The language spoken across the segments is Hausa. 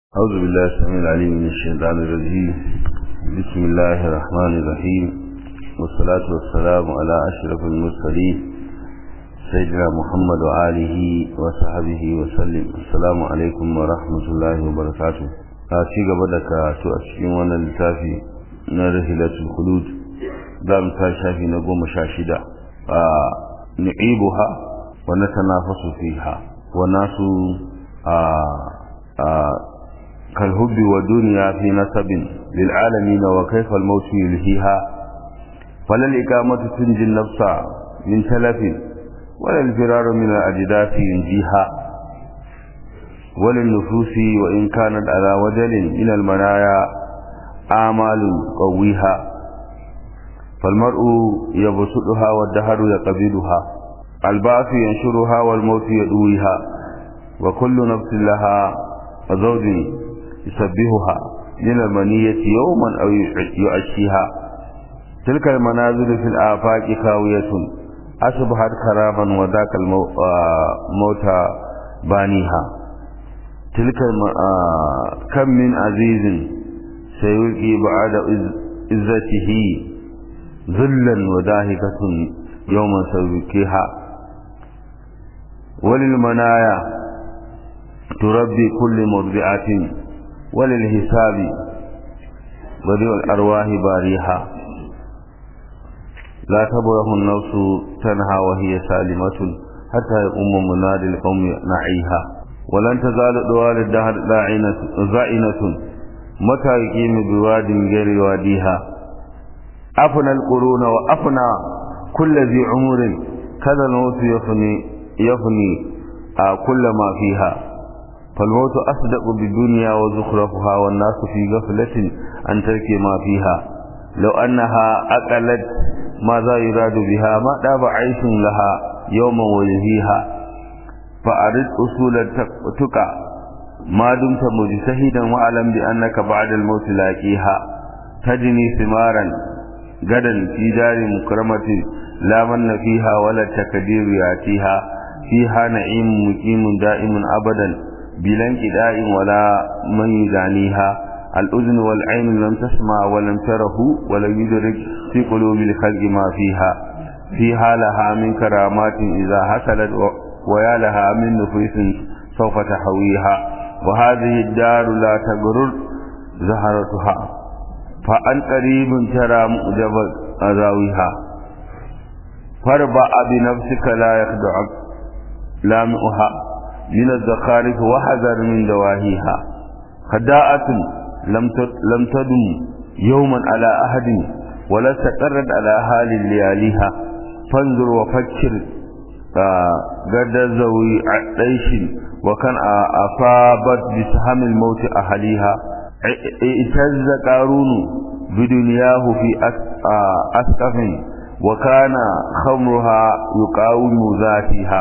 أعوذ بالله السميع العليم من الشيطان الرجيم بسم الله الرحمن الرحيم والصلاة والسلام على أشرف المرسلين سيدنا محمد وآله وصحبه وسلم السلام عليكم ورحمة الله وبركاته أتي قبلك تؤسكين وانا لتافي نرهلة الخلود دام تاشافي نقوم شاشدة نعيبها ونتنافس فيها وناس كالهب والدنيا في نسب للعالمين وكيف الموت يلهيها فلا الإقامة تنجي النفس من تلف ولا الفرار من الأجداث ينجيها وللنفوس وإن كانت على وجل من المنايا آمال قويها فالمرء يبسطها والدهر يقبلها البعث ينشرها والموت يدويها وكل نفس لها زوج يسبهها من المنية يوما أو يعشيها تلك المنازل في الآفاق خاوية أصبحت خرابا وذاك الموت بانيها تلك كم من عزيز سيلقي بعد عزته ذلا وداهكة يوما سيبكيها وللمنايا تربي كل مرضعة وللحساب بديع الأرواح باريها لا تبره النفس تنهى وهي سالمة حتى يقوم منادي القوم نعيها ولن تزال دوال الدهر زائنة متى يقيم بواد غير واديها أفنى القرون وأفنى كل ذي عمر كذا الموت يفني يفني آه كل ما فيها فالموت أصدق بالدنيا وزخرفها والناس في غفلة عن ترك ما فيها لو أنها أقلت ماذا يراد بها ما داب عيش لها يوما ويهيها فأرد أصول التقى ما دمت مجتهدا واعلم بأنك بعد الموت لاقيها تجني ثمارا غدا في دار مكرمة لا من فيها ولا التكدير يأتيها فيها نعيم مقيم دائم أبدا بلا انقداء ولا من يدانيها الأذن والعين لم تسمع ولم تره ولم يدرك في قلوب الخلق ما فيها فيها لها من كرامات إذا حصلت ويا لها من نفوس سوف تحويها وهذه الدار لا تغرر زهرتها فأن قريب ترى مؤجب أذاويها فاربع بنفسك لا يخدعك لامئها من الزخارف وحذر من دواهيها خداعة لم لم تدم يوما على أحد ولا استقرت على حال لياليها فانظر وفكر قد ذوي عيش وكان أصابت بسهم الموت أهليها اعتز قارون بدنياه في أسقف وكان خمرها يقاوم ذاتها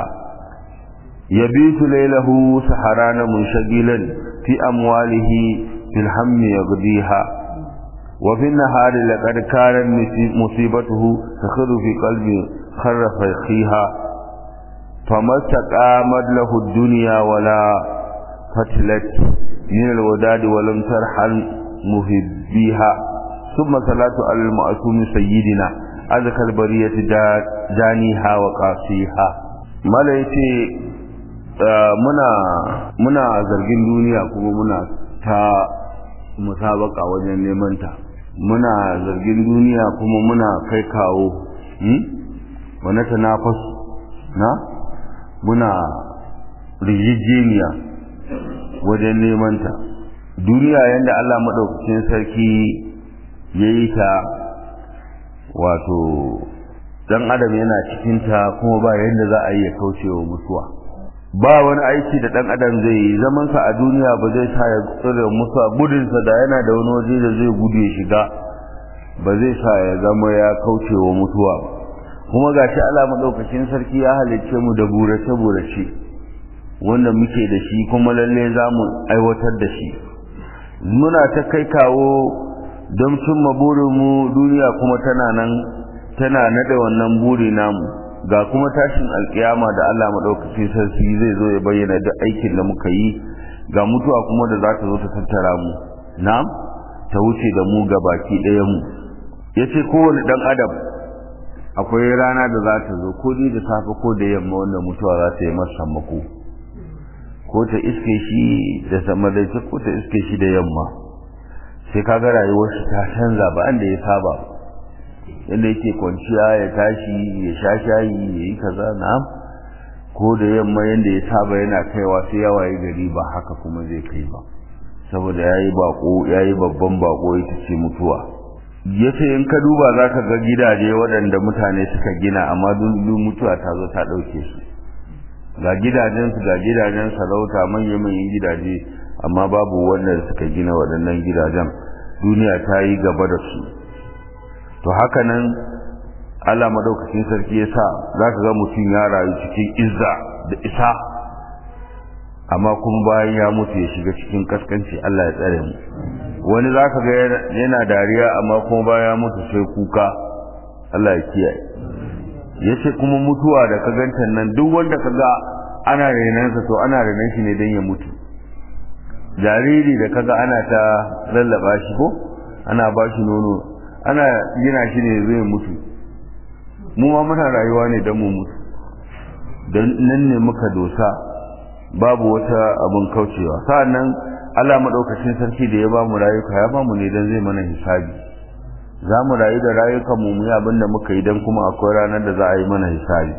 يبيت ليله سحران منشغلا في أمواله في الهم يقضيها وفي النهار لقد كانت مصيبته تخر في قلب خر فيخيها فما استقامت له الدنيا ولا فتلت من الوداد ولم ترحل مهبيها ثم صلاة على المعصوم سيدنا أذكى البرية جانيها وقاسيها ملائكة muna muna zargin duniya kuma muna ta musabaka wajen neman ta muna zargin duniya kuma muna kai kawo hmm? wani tanafas na muna rijijiniya wajen neman ta duniya yadda Allah maɗaukacin sarki ya yi ta wato dan adam yana cikinta kuma ba yadda za a yi ya kaucewa mutuwa ba wani aiki da dan adam zai yi zaman sa a duniya ba zai sa ya tsare musa gudun sa da yana da wani waje da zai gudu ya shiga ba zai sa ya zama ya kauce wa mutuwa ba kuma gashi Allah madaukakin sarki ya halicce mu da burace burace wanda muke da shi kuma lalle za mu aiwatar da shi muna ta kai kawo don cimma burinmu duniya kuma tana nan tana nada wannan buri namu ga kuma tashin alkiyama da Allah madaukakin sarki zai zo ya bayyana duk aikin da muka yi ga mutuwa kuma da za ta zo ta tattara mu na'am ta wuce da mu ga baki ɗaya mu yace kowane dan adam akwai rana da za ta zo ko da safe ko da yamma wanda mutuwa za ta yi masa mako ko ta iske shi da samadaice ko ta iske shi da yamma sai kaga rayuwar shi ta canza ba da ya saba yadda yake kwanciya ya tashi ya sha shayi ya yi kaza na'am ko da yamma yadda ya saba yana kaiwa sai ya waye gari ba haka kuma zai kai ba saboda yayi bako yayi babban bako ita ce mutuwa yace in ka duba zaka ga gidaje waɗanda mutane suka gina amma duk mutuwa ta zo ta ɗauke su ga gidajen su ga gidajen sarauta manyan manyan gidaje amma babu wanda suka gina waɗannan gidajen duniya ta yi gaba da su to haka nan Allah madaukakin sarki ya sa za ka ga mutum ya rayu cikin izza da isa amma kuma bayan ya mutu ya shiga cikin kaskanci Allah ya tsare mu wani za ka ga yana dariya amma kuma bayan ya mutu sai kuka Allah ya kiyaye ya ce kuma mutuwa da ka ganta nan duk wanda ka ga ana renansa to ana renan shi ne don ya mutu jariri da kaga ana ta lallaba shi ko ana ba shi nono ana gina shi ne zai mutu mu ma muna rayuwa ne don mu mutu don nan ne muka dosa babu wata abin kaucewa sa'annan Allah madaukakin sarki da ya ba mu rayuka ya ba mu ne don zai mana hisabi za mu rayu da rayukan mu yi abin da muka yi don kuma akwai ranar da za a yi mana hisabi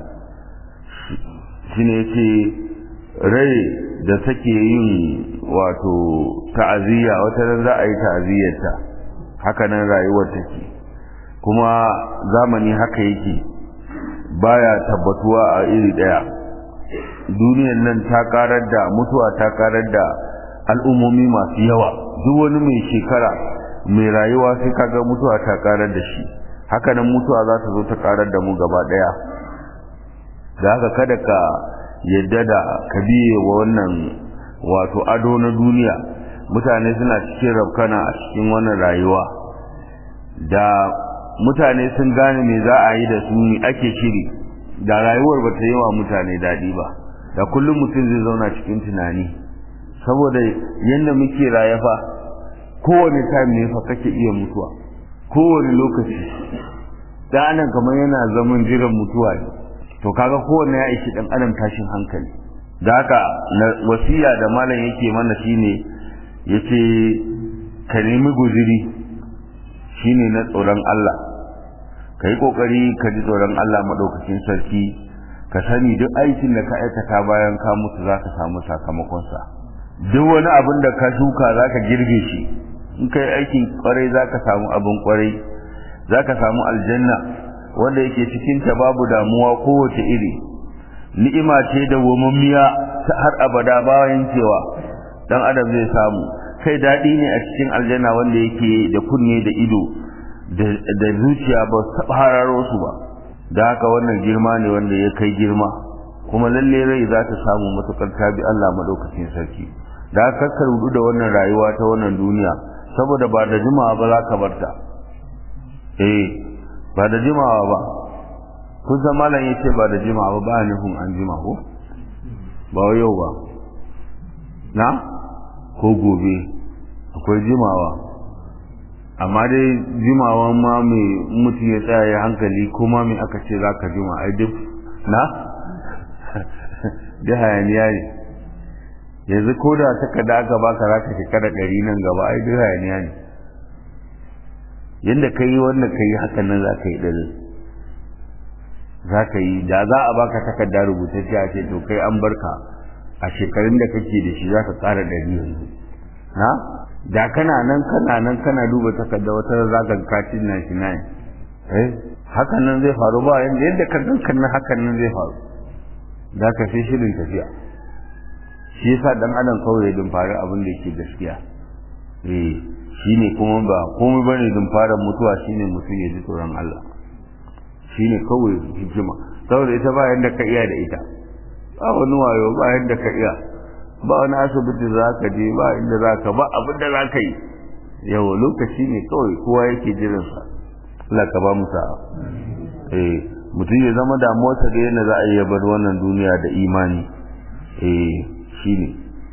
shi ne ce rai da take yin wato ta'aziyya wata ran za a yi ta'aziyyarta haka nan rayuwar take kuma zamani haka yake baya tabbatuwa a iri daya duniyar nan ta karar da mutuwa ta karar da al'ummomi masu yawa duk wani mai shekara mai rayuwa sai kaga mutuwa ta karar da shi haka nan mutuwa za ta zo ta karar da mu gaba daya da haka kada ka yadda da ka biye wa wannan wato ado na duniya mutane suna cikin rafkana a cikin wannan rayuwa da mutane sun gane me za a yi da su ake shiri da rayuwar ba ta yi wa mutane daɗi ba da kullum mutum zai zauna cikin tunani saboda yadda muke rayafa kowane time ne fa kake iya mutuwa kowane lokaci da anan kamar yana zaman jiran mutuwa ne to kaga kowanne ya ishi dan adam tashin hankali da haka wasiya da malam yake mana shine yace ka nemi guziri shine na tsoron Allah kai kokari ka ji tsoron Allah madaukakin sarki ka sani duk aikin da ka aikata bayan ka mutu zaka samu sakamakon sa duk wani abin da ka shuka zaka girbe shi in kai aikin kwarai zaka samu abin kwarai zaka samu aljanna wanda yake cikin ta babu damuwa kowace iri ni'ima ce da wamammiya ta har abada bayan cewa dan adam zai samu kai dadi ne a cikin aljanna wanda yake da kunne da ido da zuciya ba su taba hararo su ba da haka wannan girma ne wanda ya kai girma kuma lalle rai za ta samu matukar tabi Allah madaukakin sarki da haka ka rudu da wannan rayuwa ta wannan duniya saboda ba da jimawa ba za ka barta eh ba da jimawa ba kun san malam yace ba da jimawa ba ba nufin an jima ko ba yau ba na ko gobe akwai jimawa amma dai jimawa ma mai mutum ya tsaya ya hankali kuma mai aka ce za ka jima ai duk na da hayaniya ne yanzu ko da takarda aka baka za ka shekara ɗari nan gaba ai duk hayaniya ne yadda ka yi wanda ka yi hakan nan za ka yi ɗari za ka yi da za a baka takarda rubutacce a ce to kai an barka a shekarun da kake da shi za ka ƙara ɗari yanzu na da kana nan kana nan kana duba takarda wata za ka kacin na shi na eh hakan nan zai faru ba yadda yadda ka gankan nan hakan nan zai faru za ka sai shirin tafiya shi yasa dan adam kawai ya fara abin da yake gaskiya eh shine kuma ba komai bane fara mutuwa shine mutum ya ji tsoron Allah shine kawai hikima saboda ita ba yanda ka iya da ita ba wani wayo ba yanda ka iya ba wani asibiti za ka je ba inda za ka ba abin da za ka yi yau lokaci ne kawai kowa yake jiransa Allah ka ba mu sa'a eh mutum ya zama damuwarsa da yana za a iya bar wannan duniya da imani eh shine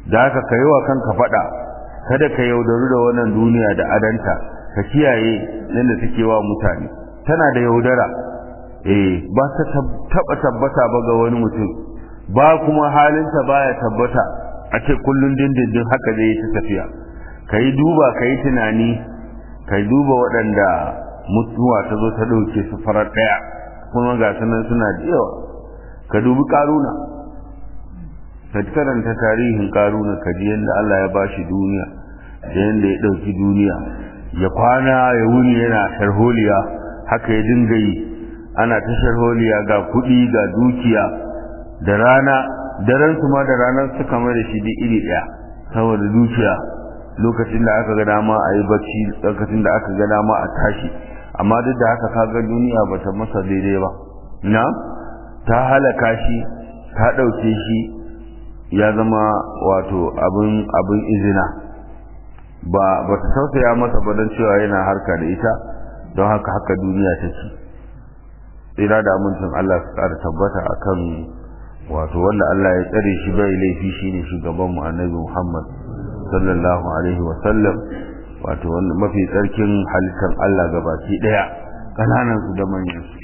da haka ka yi wa kanka faɗa kada ka yaudaru da wannan duniya da adanta ka kiyaye yadda take wa mutane tana da yaudara eh ba ta taba tabbata ba ga wani mutum ba kuma halinta baya tabbata a ce kullun dindindin haka zai yi ta tafiya ka yi duba ka yi tunani ka duba waɗanda mutuwa ta zo ta ɗauke su farar ɗaya kuma ga sunan suna da yawa ka dubi ƙaruna ka karanta tarihin ƙaruna ka ji yadda Allah ya bashi duniya da yadda ya ɗauki duniya ya kwana ya wuni yana sharholiya haka ya dinga yi ana ta sharholiya ga kuɗi ga dukiya da rana daren su ma da ranar su kama da shi duk iri ɗaya saboda dukiya lokacin da aka ga dama a yi bacci lokacin da aka ga dama a tashi amma duk da haka kaga duniya ba ta masa daidai ba na ta halaka shi ta ɗauke shi ya zama wato abin abin izina ba ba ta tausaya masa ba don cewa yana harka da ita don haka haka duniya ta ci tsira da amincin Allah su ƙara tabbata akan wato wanda Allah ya tsare shi bai laifi shine shugaban mu annabi Muhammad sallallahu alaihi wa sallam wato wanda mafi tsarkin halittar Allah gabaki daya kananan su da manyan su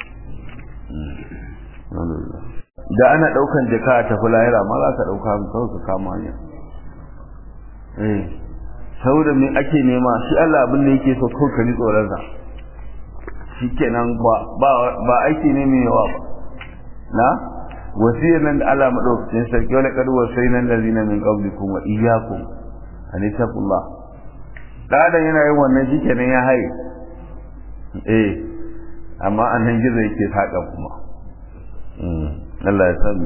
da ana daukan jaka a tafi lahira ma za ka dauka kawai ka kama hanya eh saboda me ake nema shi Allah abin da yake so kawai ka ji tsoron sa shikenan ba ba aiki ne mai yawa ba na wasiyar nan da Allah madaukakin sarki wala kad wasayna allazina min qablikum wa iyyakum an taqullah dan yana yin wannan shikenan ya haye eh amma annan gizo yake saka kuma Allah ya sani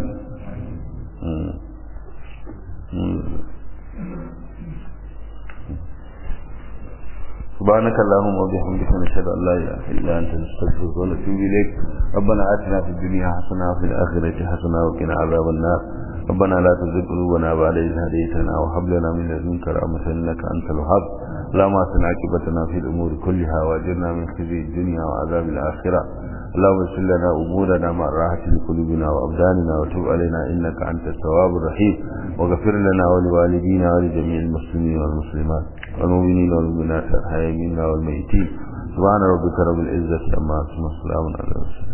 سبحانك اللهم وبحمدك نشهد ان لا اله الا انت نستغفرك ونتوب اليك ربنا اتنا في الدنيا حسنه وفي الاخره حسنه وقنا عذاب النار ربنا لا تزغ قلوبنا بعد إذ هديتنا وهب لنا من لدنك رحمة إنك أنت الوهاب اللهم أحسن عاقبتنا في الأمور كلها وأجرنا من خزي الدنيا وعذاب الآخرة اللهم اغفر لنا أمورنا مع راحة لقلوبنا وأبداننا وتب علينا إنك أنت التواب الرحيم واغفر لنا ولوالدينا ولجميع المسلمين والمسلمات والمؤمنين والمؤمنات الحيين منا والميتين سبحان ربك رب العزة عما يصفون وسلام على المرسلين